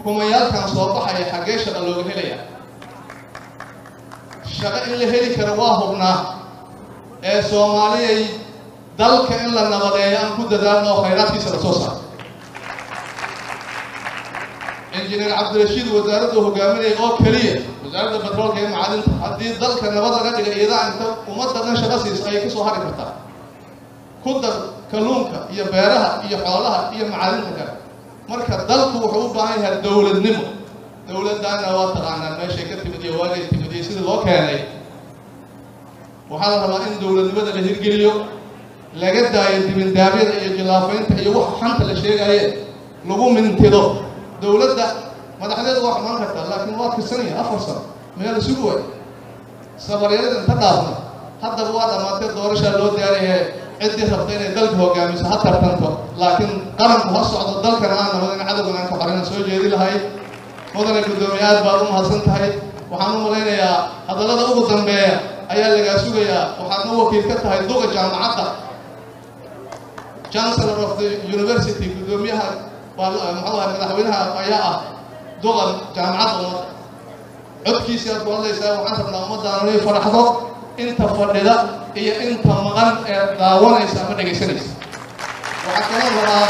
kumayaalkan soo baxaya xaggee shaqa looga helaya shaqo in la heli karo waa hubnaa ee soomaaliyay dalka in la nabadeeyo aan ku dadaalno oo khayraadkiisa la soo saaro injineer cabdirashiid wasaaraddu hogaaminaya oo keliya wasaaradda batroolka iyo macadinta haddii dalka nabad laga dhiga iyadaa inta ummadda dhan shaqo siiso ayay kasoo hari kartaa ku dar kalluunka iyo beeraha iyo xoolaha iyo macadinta kale marka dalku wuxuu u baahan yahay dowladnimo dowladdaana waa taqaanaan meeshay ka timid iyo waagay timid iyo sidii loo keenay waxaa la rabaa in dowladnimada la hirgeliyo laga daayo dibindaabyada iyo jilaafaynta iyo waxa xanta la sheegaye lagu mintido dowladda madaxdeedu waa xumaan kartaa laakiin waa kirsanaya afar sano meel isugu way sabaryarada inta dhaafna haddaba waa dhammaatee doorashaa loo diyaariyahe ciddii rabta inay dalka hogaamiso ha tartanto laakiin qaranku ha socdo dalkana aan nabadin cadowgan aan ka xorinan soo jeedi lahay mudane guddoomiye aad baad u mahadsan tahay waxaan u malaynayaa hadallada ugu dambeeya ayaa lagaa sugayaa waxaadna wakiil ka tahay duqa jaamacadda chancellor of the university guddoomiyaha muxuu ahay madaxweynaha ayaa ah duqa jaamacadda ummadda codkiisi aad ku hadlaysaa waxaan rabnaa ummaddaana inay faraxdo inta fadhida iyo inta maqan ee daawanaysa ama dhegaysanaysa waxaa kaloo rabaa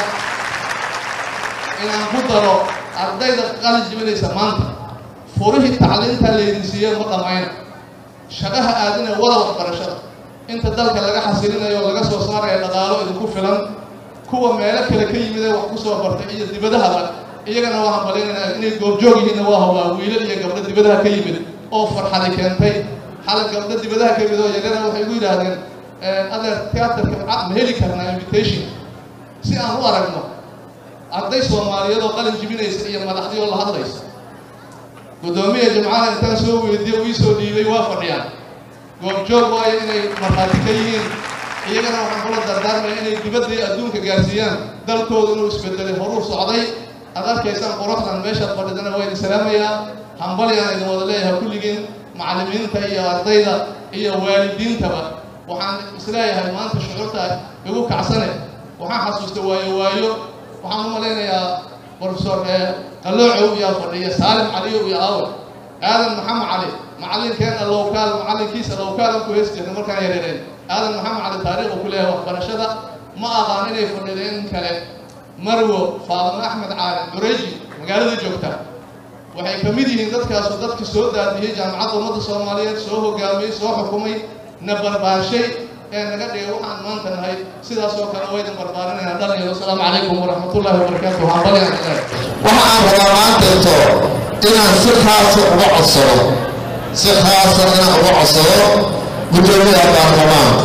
inaan ku daro ardayda qalin jibinaysa maanta furihii tacliinta laydin siiye ma dhammayna shaqaha aadina wada waxbarashada inta dalka laga xasilinayo oo laga soo saaraya dhaqaalo idinku filan kuwa meelo kale ka yimid ee wax ku soo bartay iyo dibadahaba iyagana waa hambalinaynaa inay goobjoog yihiinna waa hobaa wiilal iyo gabdho dibadaha ka yimid oo farxadi keentay xalay gabdho dibadaha ka yimid oo yaryara waxay igu yidhaahdeen adeer teatarka ma heli karnaa invitation si aan u aragno arday soomaaliyeed oo qalin jibinaysa iyo madaxdii oo la hadlaysa guddoomiya jimcaha intaan soo weydiiyo ii soo dhiibay waa fadhiyaan goobjoog waayo inay markhaati ka yihiin iyagana waxaan kula dardaarmaya inay dibadda iyo adduunka gaarsiiyaan dalkooda inuu isbedelay horuu socday aad arkaysaan quruxdan meeshaad fadhidana waa idin salaamayaa hambalyaan idin wada leeyahay kulligiin macallimiinta iyo ardayda iyo waalidiintaba waxaan isleeyahay maanta shucuurta igu kacsane waxaan xasuustay waayo waayo waxaan u malaynayaa profesor qaloocow yaa fadhiya saalim caliyow iyo aawe aadan maxamed cali macallinkeena lowkaal macallinkiisa lowkaalan ku hees jirna markaan yareereen aadan maxamed cali taariikhu ku leeyahay waxbarashada ma aqaan inay fadhideen kale marwo faadimo axmed caalin cureji magaalada joogta waxay ka mid yihiin dadkaasu dadki soo daadiyey jaamacadda ummadda soomaaliyeed soo hogaamiyey soo xukumay na barbaarshay ee naga dhigay waxaan maanta nahay sidaas oo kale waydin barbaarinayna dhalinyaro asalaamu calaykum waraxmatullahi wabarakaatu hambalyan waxa aan rabaa maanteeto inaan si khaasa uga codsado si khaasa inaan uga codsado guddoomiyaha baarlamaanka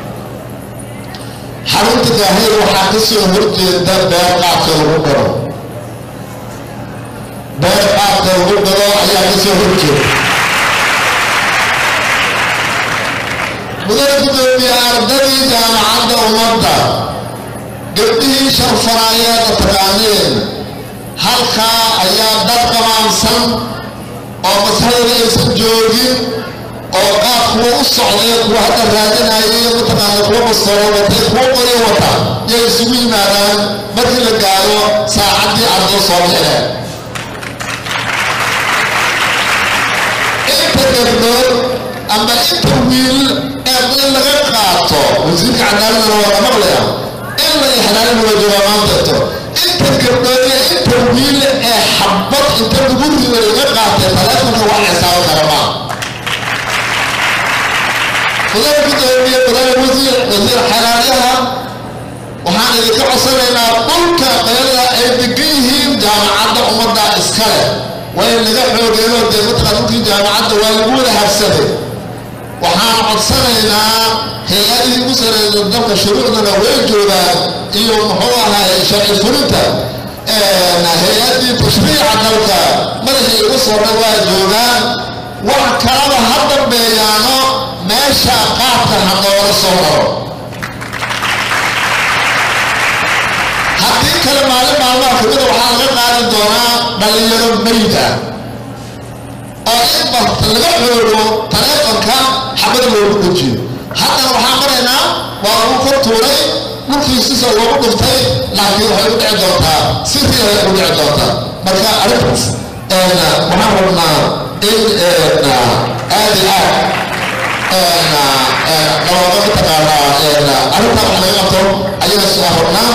xarunta gaahir waxaa ka soo horjeeda beer qaabka lagu galo beer qaabka lagu galo ayaa ka soo horjeeda mudane guddoomiye ardadii jaamacadda ummadda gabdhihii sharfaraayeeda taqaaneen halkaa ayaa dad qamaamsan oo masaxdooda aysan joogin oo qaab kuwa u socday kuwa hadda raadinayay mataqaana kuwa mastoro watay kuwa qori wata yay isugu yimaadaan markii la gaaro saacaddii ardo soo bixineen inta gabdhood ama inta wiil ee in laga qaato wasiirka cadaaladana waa la maqlaya in la ixlaalin wada jooga maanteeto inta gabdhood iyo inta wiil ee xabad inta lagu rido laga qaatay taleefonka wax xisaabo kara maa mudane gudoomiye mudane wasiir wasiir xalaalaha waxaan idinka codsanaynaa dhulka qeylada ay degan yihiin jaamacadda ummadda iskale waa in laga xoogeeyo dee mataqaa dhulkii jaamacadda waa lagu wada habsaday waxaan codsanaynaa hay-adihii ugu sareeya dalka shuruucdana way joogaan iyo muxuu ahay sharci fulinta hay-adii tashriica dalka madaxii ugu soo dhan waa joogaan wax kalaba ha dambeeyaano meesha qaabka ha noola soo maro haddii kale maalin maalmaha kamida waxaa laga qaadi doonaa dhalinyaro mayda oo in basta laga xoogo taleefonka xabad loogu dejiyo haddana waxaan maraynaa waa lagu kor tuuray dhulkiisisa loogu dhuftay laakiin waxay u dhici doontaa si riay u dhici doontaa marka arrintaas waxaan rabnaa in aad iyo aad looga mataqaanaa arrintaa wax laga qabto ayaan soo rabnaa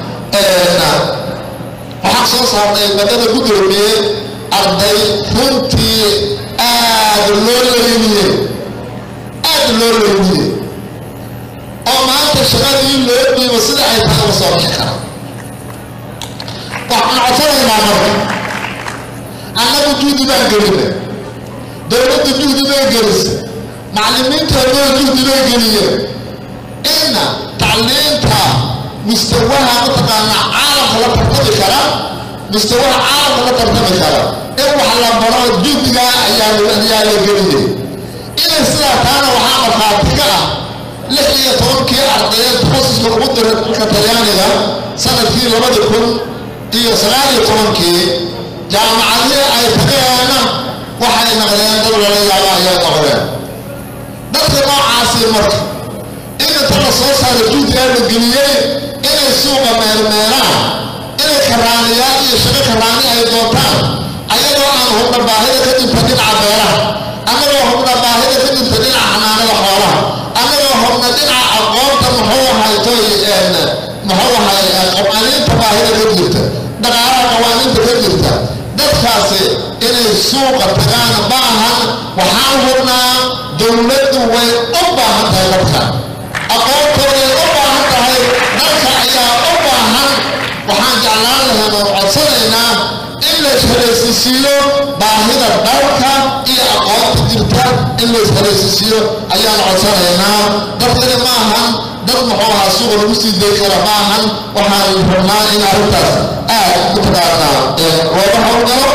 waxaan soo saarnay badada gudoomiye arday runtii aad loo leyniyey aad loo leyniyey oo maanta shaqadii loo dhiibo sida ay tahay uga soo bixi kara waxaan codsanaynaa marka annagu juhdi baan gelinay dowladda juhdi bay gelisay macallimiinteedoo juhdi bay geliyeen inna tacliinta mustawaha mataqaanaa caalamka la tartami kara mustawaha caalamka la tartami kara in wax la baro juhdigaa ayaa ayaa la geliyey inay sidaa taana waxaa markhaati ka ah lix iyo tobankii ardayeed takhasuska ugu diray dalka talyaaniga sanadkii labada kun iyo sagaal iyo tobankii jaamacadihii ay tageena waxay naqdeen dad lala yaaba ayay noqdeen dadka noocaasi marka in inta la soo saaro juhdigaa la geliyey inay suuqa meelmeelaan inay karaaniyaal iyo shaqo karaani ay doontaan ayadoo aan hubna baahida ka dhinta dhinaca beeraha annagoo hubna baahida ka dhinta dhinaca xanaanada xoolaha annagoo hubna dhinaca aqoonta muxuu ahaytoy muxuu ahay qawaaniinta baahida ka jirta dhaqaalaha qawaaniinta ka jirta dadkaasi inay suuqa tagaan baahan waxaan hubnaa dowladdu way u baahan tahay dadka aqoontooday u baahan tahay dalka ayaa u baahan waxaan jeclaan lahayn oo codsanaynaa in la ishalaysiisiiyo baahida dalka iyo aqoonta jirta in la ishalaysiisiiyo ayaan codsanaynaa dadkani ma ahan dad muxuu ahaa suuqa lagu sii day kara ma ahan waxaan rabnaa in arrintaas aad mataqaanaa looga howlgalo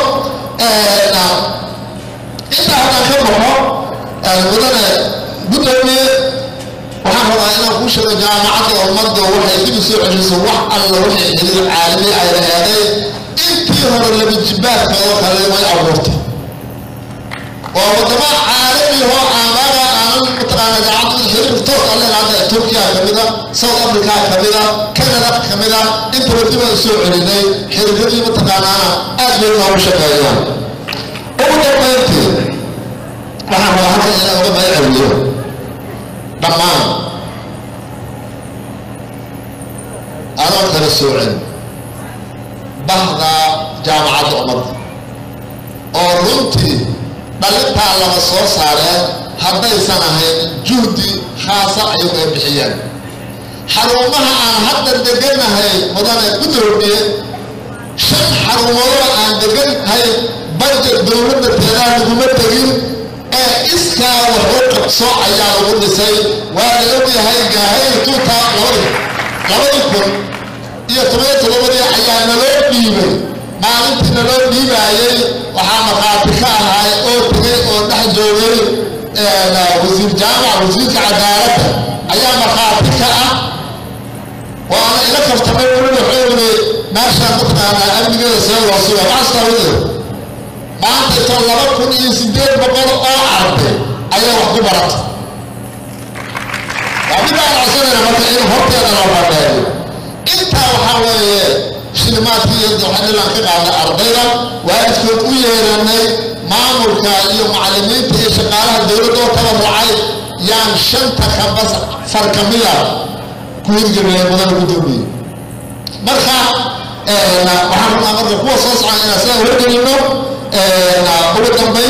intaa haddaan ka baxo mudane gudoomiye waxaan rabaa inaan kuu sheego jaamacadda ummadda waxay dib u soo celiso wax alla waxay xiriir caalami ay laheeday intii hore laba jibaadka oo kale way abuurtay waa wadamo caalami oo aamaga aanan mataqaana jaamacadda xiriir toos alle hadda turkiya kamida south africa kamida canada kamida intaba dib aan soo celinay xiriiradii mataqaanaana aad bay noogu shaqeeyaan ugu dambayntii waxaan rabaa halkan inaan uga mahad celiyo dhammaan adoon kala soocin bahda jaamacadda ummadda oo runtii dhalintaa lama soo saareen haddaysan ahayn juhdi khaasa ayagu ay bixiyeen xarumaha aan hadda deganahay mudane gudoomiye shan xarumoodoo aan degannahay bajet dowladda teedaa laguma tegin ee iskaa waxu qabso ayaa lagu dhisay waa la ogyahay gaahayr tuuta labadii kun iyo toban todobadii ayaa naloo dhiibay maalintii naloo dhiibaayey waxaa markhaati ka ahay oo tegay oo dhex joogay wasiir jaamac wasiirka cadaaladda ayaa markhaati ka ah waana ila kaftamay weli wuxuu yidhi meeshaan mataqaanaa amnigeeda see loo suga maxastaawide maanta ito laba kun iyo sideed boqol oo arday ayaa wax ku barata waa mid aan codsanayna marka in horteeda loo bandheeyo intaa waxaa weeye shilimaadkii iyo waxanilaan ka qaadnay ardayda waalidkood u yeeranay maamulka iyo macallimiinta iyo shaqaalaha dowladda oo tabarucay yaan shanta kambas far kamida ku hirgelinay mudana gudoomiye marka waxaan rabnaa marka kuwa soo socon inaan sidaa horgelino ugu dambe